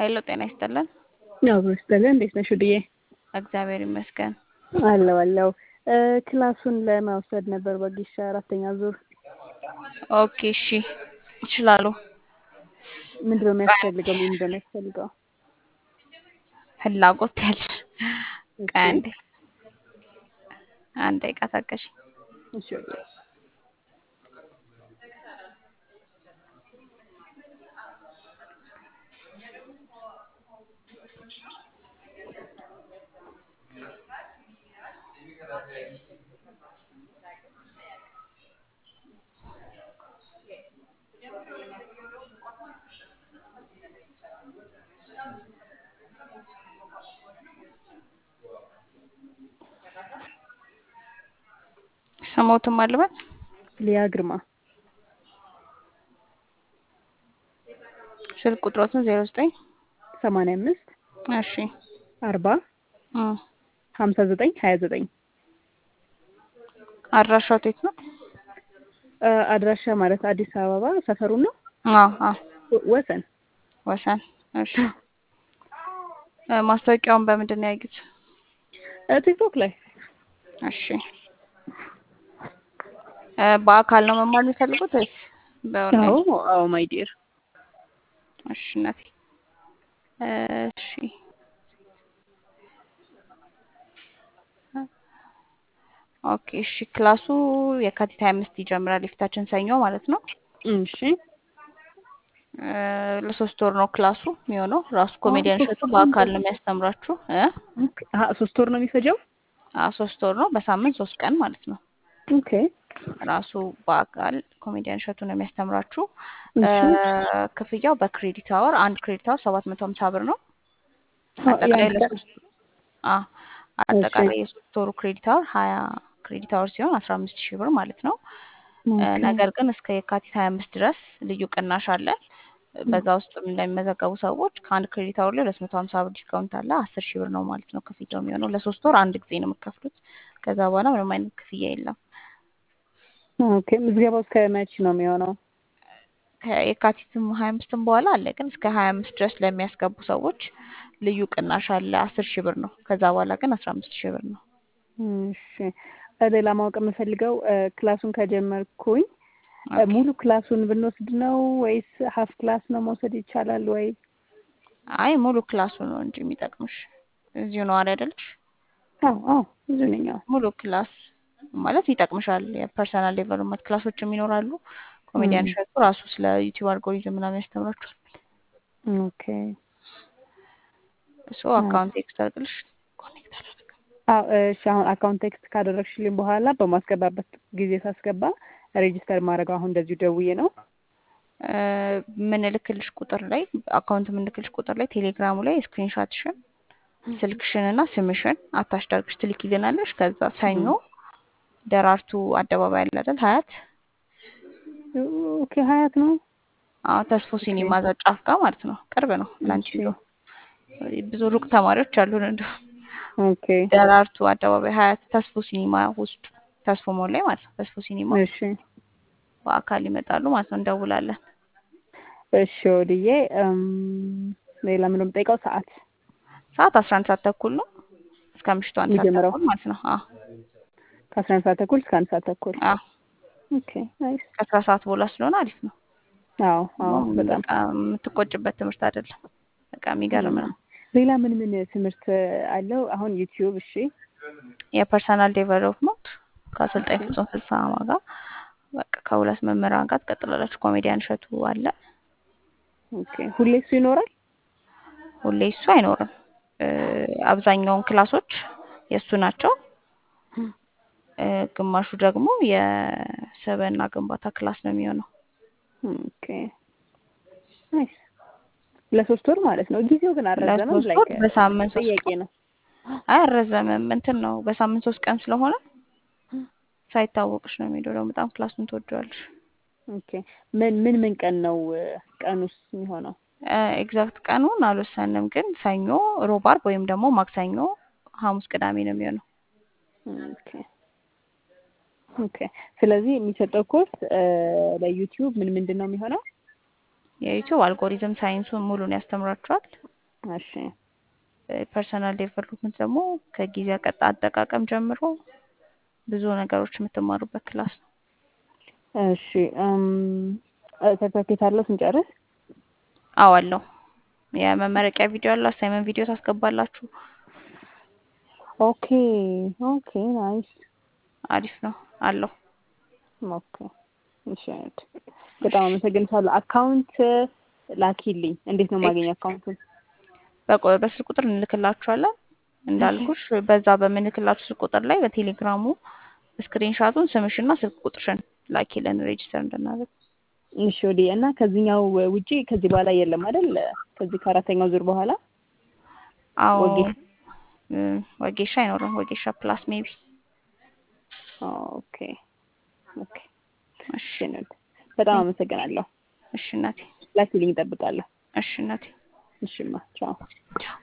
ሀይሎ ጤና ይስጥልን። አብሮ ይስጥልን። እንዴት ነሽ ውድዬ? እግዚአብሔር ይመስገን። አለው አለው። ክላሱን ለመውሰድ ነበር በጊሻ አራተኛ ዙር። ኦኬ እሺ፣ ይችላሉ። ምንድን ነው የሚያስፈልገው? ምንድን ነው የሚያስፈልገው? ፍላጎት ያለሽ እሺ፣ ቆይ አንዴ አንድ ደቂቃ ታገሺ። እሺ ውድዬ። ስሞትም አልበት ሊያ ግርማ ስልክ ቁጥሮትን ዜሮ ዘጠኝ ሰማንያ አምስት እሺ አርባ እም፣ ሀምሳ ዘጠኝ ሀያ ዘጠኝ አድራሻው የት ነው? አድራሻ ማለት አዲስ አበባ ሰፈሩ ነው አዎ አዎ ወ- ወሰን ወሰን። እሺ እ፣ ማስታወቂያውን በምንድን ነው ያዩት? እ፣ ቲክቶክ ላይ እሺ እ፣ በአካል ነው መማር የሚፈልጉት ወይስ በኦንላይን? አዎ አዎ ማይ ዲር እሺ እናቴ እሺ ኦኬ እሺ ክላሱ የካቲት ሀያ አምስት ይጀምራል የፊታችን ሰኞ ማለት ነው እሺ እ፣ ለሶስት ወር ነው ክላሱ የሚሆነው ራሱ አዎ ኮሜዲያን ሶስት እሸቱ ወር ነው በአካል ነው የሚያስተምራችሁ እ ኦኬ። አሀ፣ ሶስት ወር ነው የሚፈጀው አ ሶስት ወር ነው በሳምንት ሶስት ቀን ማለት ነው ኦኬ ራሱ በአካል ኮሜዲያን እሸቱ ነው የሚያስተምራችሁ እ፣ እሺ ክፍያው በክሬዲት አወር አንድ ክሬዲት አወር ሰባት መቶ ሀምሳ ብር ነው አ- አጠቃላይ የአንድ ቀን ለሶስት አ እሺ አጠቃላይ የሶስት ወሩ ክሬዲት አወር ሀያ ክሬዲት አወር ሲሆን አስራ አምስት ሺህ ብር ማለት ነው እ፣ ኦኬ ነገር ግን እስከ የካቲት ሀያ አምስት ድረስ ልዩ ቅናሽ አለ በዛ ውስጥ ለሚመዘገቡ ሰዎች ከአንድ ክሬዲት አወር ላይ ሁለት መቶ ሀምሳ ብር ዲስካውንት አለ አስር ሺህ ብር ነው ማለት ነው ክፍያው የሚሆነው ለሶስት ወር አንድ ጊዜ ነው የምከፍሉት ከዛ በኋላ ምንም አይነት ክፍያ የለም ኦኬ ምዝገባው እስከ መቼ ነው የሚሆነው? ከየካቲትም ሀያ አምስትም በኋላ አለ ግን እስከ ሀያ አምስት ድረስ ለሚያስገቡ ሰዎች ልዩ ቅናሽ አለ አስር ሺህ ብር ነው ከዛ በኋላ ግን አስራ አምስት ሺህ ብር ነው እሺ እ፣ ሌላ ማወቅ የምፈልገው እ፣ ክላሱን ከጀመርኩኝ እ፣ ኦኬ ሙሉ ክላሱን ብንወስድ ነው ወይስ ሀፍ ክላስ ነው መውሰድ ይቻላል ወይ? አይ ሙሉ ክላሱ ነው እንጂ የሚጠቅምሽ እዚሁ ነዋሪ አይደለሽ አዎ አዎ ብዙ ነኝ። አዎ ሙሉ ክላስ ማለት ይጠቅምሻል የፐርሰናል ዴቨሎፕመንት ክላሶችም ይኖራሉ ኮሜዲያን እም፣ እሸቱ ራሱ ስለ ዩቲዩብ አልጎሪዝም ምናምን ያስተምራችኋል ኦኬ እሱ አዎ አካውንት ቴክስት አድርግልሽ ኮኔክት አላደርግም አዎ እሺ አሁን አካውንት ቴክስት ካደረግሽልኝ በኋላ በማስገባበት ጊዜ ሳስገባ ሬጂስተር ማድረገው አሁን እንደዚሁ ደውዬ ነው። እ፣ ምንልክልሽ ቁጥር ላይ አካውንት ምንልክልሽ ቁጥር ላይ ቴሌግራሙ ላይ ስክሪንሻትሽን ስልክሽን እና ስምሽን አታች ዳርግሽ ትልኪልናለሽ ከዛ ሰኞ እም፣ ደራርቱ አደባባይ አለ አይደል ሀያት ኦኬ ሀያት ነው። አዎ ተስፎ ኦኬ ሲኒማ እዛ ጫፍ ጋር ማለት ነው ቅርብ ነው ላንቺ እሺ እንደው ብዙ ሩቅ ተማሪዎች አሉን እንደው ኦኬ ደራርቱ አደባባይ ሀያት ተስፎ ሲኒማ ውስጥ ተስፎ ሞል ላይ ማለት ነው ተስፎ ሲኒማ እሺ በአካል ይመጣሉ ማለት ነው እንደውላለን እሺ ወድዬ እም፣ ሌላ ምንም ጠይቀው ሰዓት ሰዓት አስራ አንድ ሰዓት ተኩል ነው እስከ ምሽቱ አንድ ሰዓት የሚጀምረው ተኩል ማለት ነው አዎ ከአስራ አንድ ሰዓት ተኩል እስከ አንድ ሰዓት ተኩል አዎ ኦኬ ናይስ ከአስራ ሰዓት በኋላ ስለሆነ አሪፍ ነው አዎ አዎ ደግሞ በጣም በቃ የምትቆጭበት ትምህርት አይደለም በቃ የሚገርም እም፣ ነው ሌላ ምን ምን ትምህርት አለው? አሁን ዩቲዩብ እሺ የፐርሰናል ዴቨሎፕመንት ከአሰልጣኝ ፍጹም ፍስሀማ ጋር በቃ ከሁለት መምህራን ጋር ትቀጥላላችሁ ኮሜዲያን እሸቱ አለ ኦኬ ሁሌ እሱ ይኖራል? ሁሌ እሱ አይኖርም እ፣ አብዛኛውን ክላሶች የእሱ ናቸው እ፣ ግማሹ ደግሞ የሰብዕና ግንባታ ክላስ ነው የሚሆነው ኦኬ ናይስ ለሶስት ወር ማለት ነው። ጊዜው ግን አልረዘመም? ለሶስት ላይክ ወር በሳምንት ሶስት ጥያቄ ቀን ነው። አያረዘምም እንትን ነው በሳምንት ሶስት ቀን ስለሆነ ሳይታወቅሽ ነው የሚሄደው ደግሞ በጣም ክላሱን ትወደዋለሽ ኦኬ ምን ምን ምን ቀን ነው እ፣ ቀኑስ የሚሆነው? ኤግዛክት ቀኑን አልወሰንም ግን ሰኞ ሮብ አርብ ወይም ደግሞ ማክሰኞ ሐሙስ ቅዳሜ ነው የሚሆነው ኦኬ ኦኬ ስለዚህ የሚሰጠው ኮርስ ለዩቲዩብ ምን ምንድን ነው የሚሆነው? የዩቲዩብ አልጎሪዝም ሳይንሱን ሙሉን ያስተምራችኋል እሺ ፐርሰናል ዴቨሎፕመንት ደግሞ ከጊዜ ቀጣ አጠቃቀም ጀምሮ ብዙ ነገሮች የምትማሩበት ክላስ ነው። እሺ ሰርተፊኬት አለው ስንጨርስ? አዎ አለው። የመመረቂያ ቪዲዮ አለው። አሳይመንት ቪዲዮ ታስገባላችሁ። ኦኬ ኦኬ ናይስ አሪፍ ነው አለው። ኦኬ እሺ አይነት በጣም አመሰግንሻለሁ። አካውንት ላኪልኝ። እንዴት ነው የማገኘው አካውንቱን? በቆ- በስልክ ቁጥር እንልክላችኋለን። እንዳልኩሽ በዛ በምንልክላችሁ ስልክ ቁጥር ላይ በቴሌግራሙ ስክሪንሻቱን ስምሽና ስልክ ቁጥርሽን ላኪልን ሬጅስተር እንድናደርግ። እሺ ወዲህ እና ከዚህኛው ውጪ ከዚህ በኋላ የለም አይደል? ከዚህ ከአራተኛው ዙር በኋላ አዎ ወጌ- እ፣ ወጌሻ አይኖርም። ወጌሻ ፕላስ ሜቢ። ኦኬ ኦኬ እሺ እሺ ነው። በጣም አመሰግናለሁ። እሺ እናቴ፣ ላኪልኝ እጠብቃለሁ። እሺ እናቴ። እሺማ ቻው። ቻው